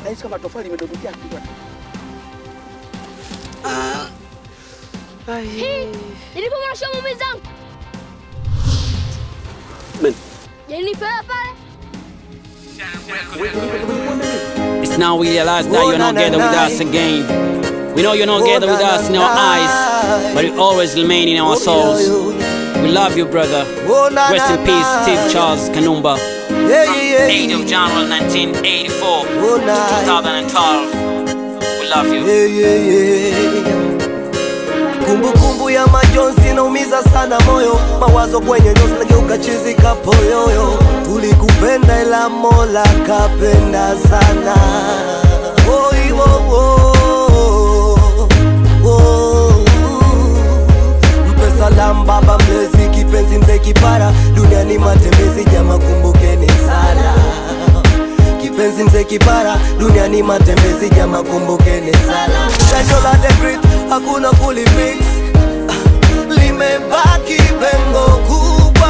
nahisi kama tofali limedondokea kichwa. Nilipo mwanashoa mume zangu. Men. Janipea pale. It's now we realize that you're not together with us again. We know you're not together with us in our eyes, but you always remain in our souls. We love you, brother. Rest in peace, Steve Charles Kanumba. Yeah, yeah, 8th of January 1984 Oh, to nah. 2012. We love you. Yeah, yeah, yeah. Kumbukumbu ya majonzi naumiza sana moyo, mawazo kwenye nyozi nageuka chizi kapoyoyo. Tulikupenda ila Mola kapenda sana. Oi, wo, wo, wo. Mpe salamu baba mlezi, kipenzi mzee kipara, duniani matembezi, jama kumbukeni sala kipenzi mzee kipara duniani matembezi jama kumbukeni sala Jasho la the great hakuna kulifix Ah, limebaki pengo kubwa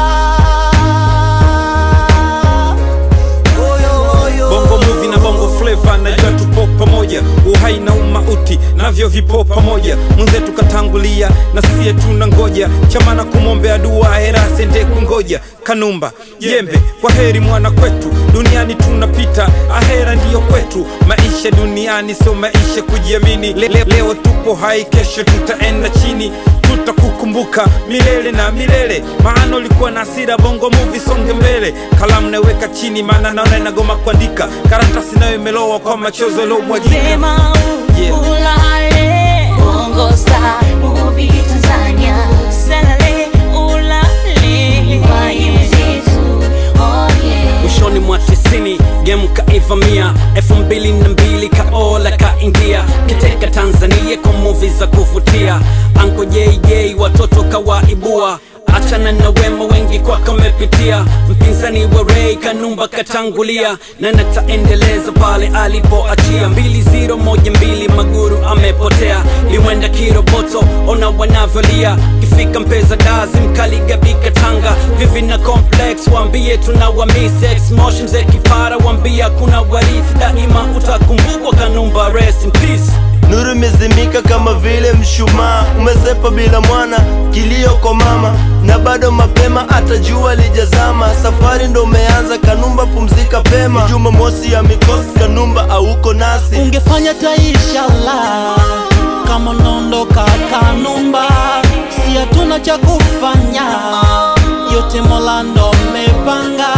Oyo, oyo. bongo movie na bongo flava najua tupo pamoja uhai na umauti navyo vipo pamoja mwenzetu katangulia na siye tuna ngoja chamana kumwombea dua hera sende kungoja kanumba jembe kwa heri mwana kwetu duniani tunapita ahera ndiyo kwetu maisha duniani sio maisha kujiamini le, le, leo tupo hai kesho tutaenda chini tutakukumbuka milele na milele maana ulikuwa na hasira bongo movie songe mbele kalamu naweka chini maana naona inagoma kuandika karatasi nayo imelowa kwa machozo yaliyomwagika Sema Yeah. ulale Bongo Star Movie Tanzania Salale ulale Waye mzetu Oh yeah mwishoni mwa tisini game kaivamia elfu mbili na mbili kaola kaingia kiteka tanzania kwa muvi za kuvutia anko jj watoto kawaibua achana na wema wengi kwa kamepitia mpinzani wa rei kanumba katangulia na nataendeleza pale alipoachia mbili ziro moja mbili maguru amepotea liwenda kiroboto ona wanavyolia kifika mpeza dazi mkaligabika tanga vivi na complex wambie tuna wamisex motion ze kipara wambia kuna warithi daima utakumbukwa kanumba rest in peace Nuru imezimika kama vile mshumaa, umesepa bila mwana, kilio kwa mama, na bado mapema, hata jua lijazama. Safari ndo umeanza, Kanumba pumzika pema. Ni Jumamosi ya mikosi, Kanumba auko nasi. ungefanya taishala kama unaondoka Kanumba, si hatuna cha kufanya, yote Mola ndo amepanga.